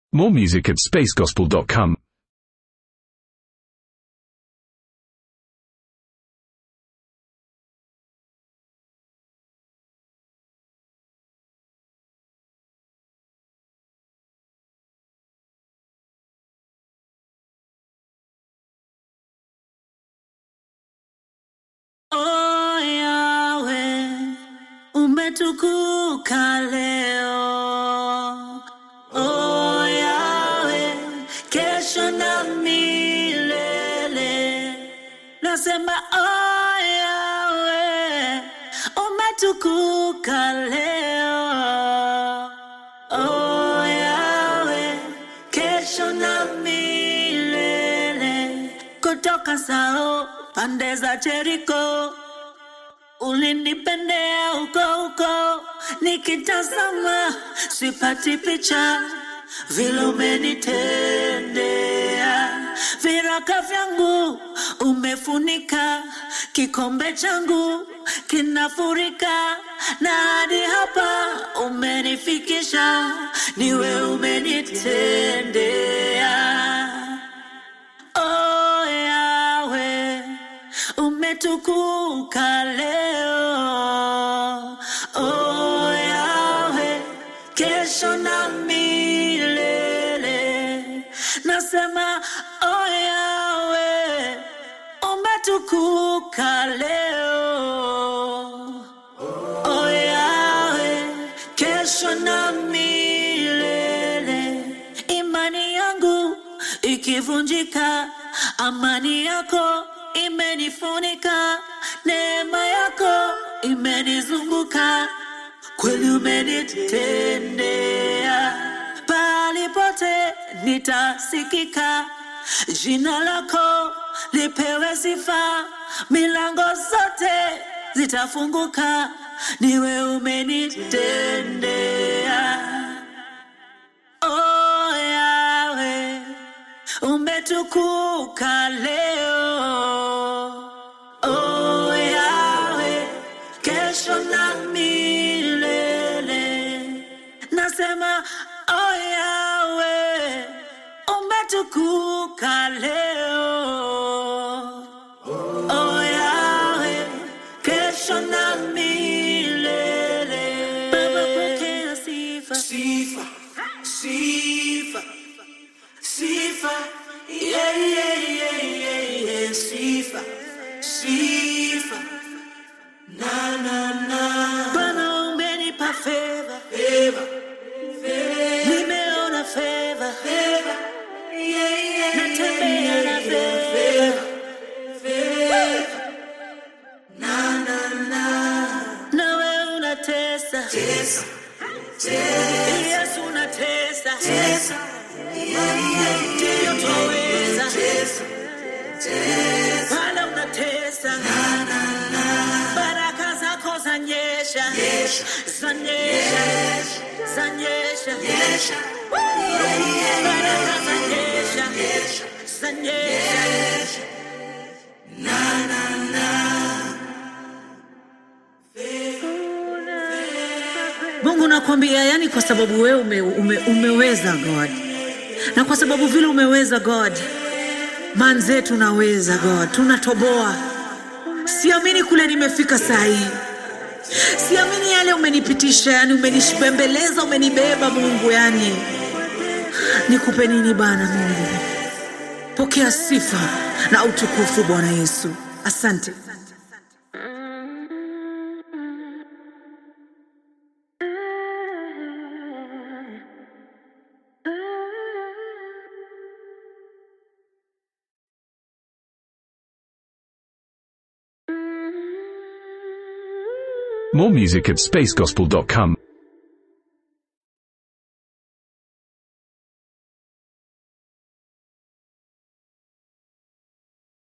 More music at spacegospel.com. Oh Yahweh, umetukuka leo. Oh Yahweh, kesho na milele. Nasema oh Yahweh, umetukuka leo. Oh Yahweh, kesho na milele. Kutoka sao pande za Jeriko ulinipendea huko huko, nikitazama sipati picha vile umenitendea. Viraka vyangu umefunika, kikombe changu kinafurika, na hadi hapa umenifikisha, niwe umenitendea. Oh Yahweh, umetukuka leo. Oh Yahweh, kesho na milele. Nasema oh Yahweh, umetukuka leo. Oh Yahweh, kesho na milele. Imani yangu ikivunjika, amani yako imenifunika, neema yako imenizunguka, kweli umenitendea. Pahali pote nitasikika, jina lako lipewe sifa, milango zote zitafunguka, niwe umenitendea. Oh Yahweh, umetukuka leo. Oh Yahweh, kesho na milele. Nasema oh Yahweh, umetukuka leo. Oh Yahweh, kesho na milele. Baba pokea sifa. Sifa, sifa, sifa, yeah, yeah, yeah, yeah, yeah, sifa, sifa, na, na, na, Bwana umenipa favor. favor, Nimeona favor. favor, yeah, yeah, Natembea na favor. favor, favor, na, na, na, Nawe unatesa. tesa, Yesu unatesa. tesa, Ndiyo twaweza. tesa, Bwana unatesa. Baraka zako zanyesha. Zanyesha. Zanyesha. Baraka zanyesha. Zanyesha. Mungu nakwambia, yani kwa sababu wewe ume, ume, umeweza God, na kwa sababu vile umeweza God, man zetu naweza God, tunatoboa. Siamini kule nimefika saa hii, siamini yale umenipitisha, yani umenibembeleza, umenibeba Mungu, yani nikupe nini Bwana Mungu? Pokea sifa na utukufu Bwana Yesu, asante. More music at spacegospel.com.